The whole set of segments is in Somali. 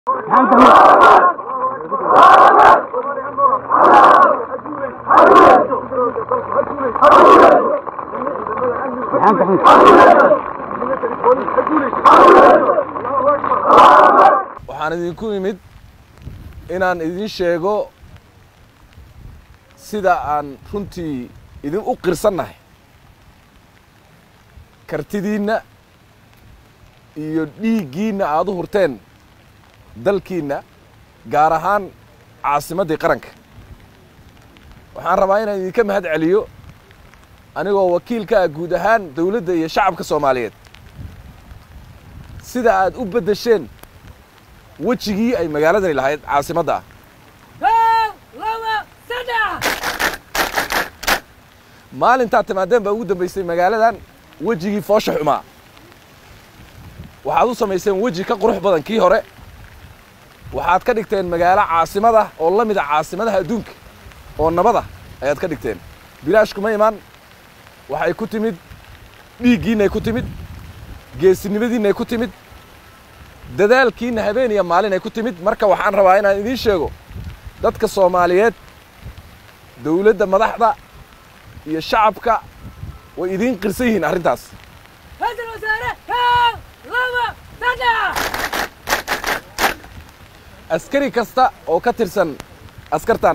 waxaan idinku imid inaan idin sheego sida aan runtii idin u qirsannahay kartidiinna iyo dhiiggiinna aad u hurteen dalkiinna gaar ahaan caasimaddii qaranka waxaan rabaa inaan idinka mahad celiyo anigoo wakiilka ah guud ahaan dawladda iyo shacabka soomaaliyeed sida aad u beddesheen wejigii ay magaaladani lahayd caasimadda ah maalintaad timaadeen baa ugu dambaysay magaaladan wejigii foosha xumaa waxaad u samayseen weji ka qurux badan kii hore waxaad ka dhigteen magaalo caasimada oo la mida caasimadaha adduunka oo nabada ayaad ka dhigteen bilaash kuma imaan waxay ku timid dhiiggiinnay ku timid geesinimadiinnay ku timid dadaalkiinna habeen iyo maalin ay ku timid marka waxaan rabaa inaan idiin sheego dadka soomaaliyeed dawladda madaxda iyo shacabka way idiin qirsan yihiin arrintaas askari kasta oo ka tirsan askartan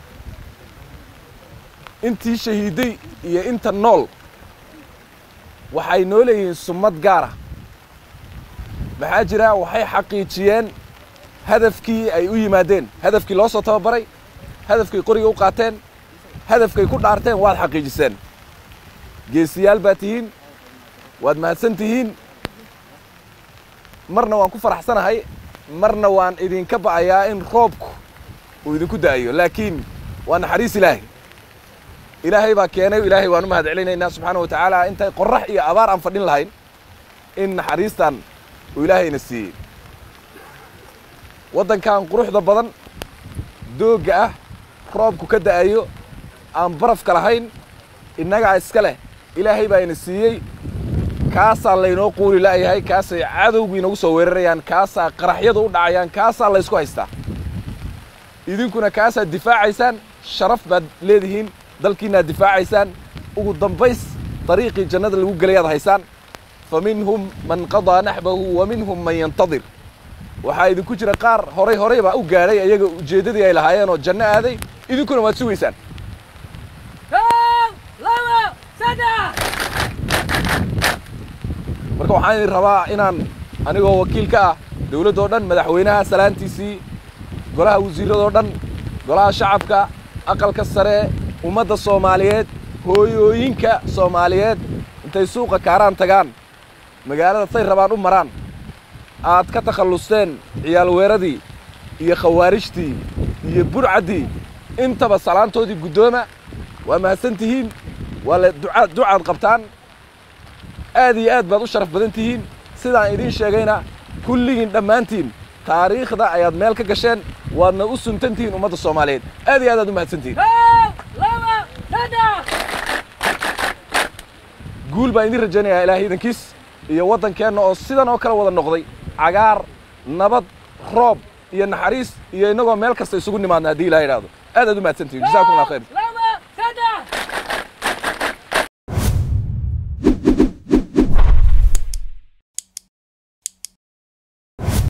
intii shahiiday iyo inta nool waxay noo leeyihiin summad gaara maxaa jira waxay xaqiijiyeen hadafkii ay u yimaadeen hadafkii loo soo tababaray hadafkay qoriga u qaateen hadafkay ku dhaarteen waad xaqiijiseen geesiyaal baad tihiin waad mahadsan tihiin marna waan ku faraxsanahay marna waan idinka ba'ayaa in roobku uu idinku da'ayo laakiin waa naxariis ilaahay ilaahay baa keenay ilaahay waan u mahad celinaynaa subxaana wa tacaala intay qorrax iyo abaar aan fadhin lahayn in naxariistan uu ilaahayna siiyey waddankan quruxda badan doogga ah roobku ka da'ayo aan barafka lahayn innagaa iska leh ilaahay baa ina siiyey kaasaa laynoo quuli la'yahay kaasay cadowgu inagu soo weerarayaan kaasaa qaraxyadu u dhacayaan kaasaa laysku haystaa idinkuna kaasaad difaacaysaan sharaf baad leedihiin dalkiinnaad difaacaysaan ugu dambays dariiqii jannada lagu gelayaad haysaan fa minhum man qadaa naxbahu wa minhum man yantadir waxaa idinku jira qaar horay horay baa u gaadhay ayaga ujeeddadii ay lahaayeen oo janno aaday idinkuna waad sugaysaan marka waxaan idin rabaa inaan anigoo wakiil ka ah dawladdoo dhan madaxweynaha salaantiisii golaha wasiirradoo dhan golaha shacabka aqalka sare ummadda soomaaliyeed hooyooyinka soomaaliyeed intay suuqa kaaraan tagaan magaalada say rabaan u maraan aad ka takhallusteen ciyaal weeradii iyo khawaarijtii iyo burcaddii intaba salaantoodii guddooma waa mahadsan tihiin waa la ducaad ducaad qabtaan aad iyo aad baad u sharaf badan tihiin sidaan idiin sheegayna kulligiin dhammaantiin taariikhda ayaad meel ka gasheen waadna u suntan tihiin ummadda soomaaliyeed aad iyo aad aad u mahadsan tihiin guul baan idiin rajaynayaa ilaahay idankiis iyo waddankeenna oo sidan oo kale wada noqday cagaar nabad roob iyo naxariis iyo innagoo meel kasta isugu nimaadna haddii ilaha idhaahdo aad aad u mahadsan tihiin jazakum allah khayr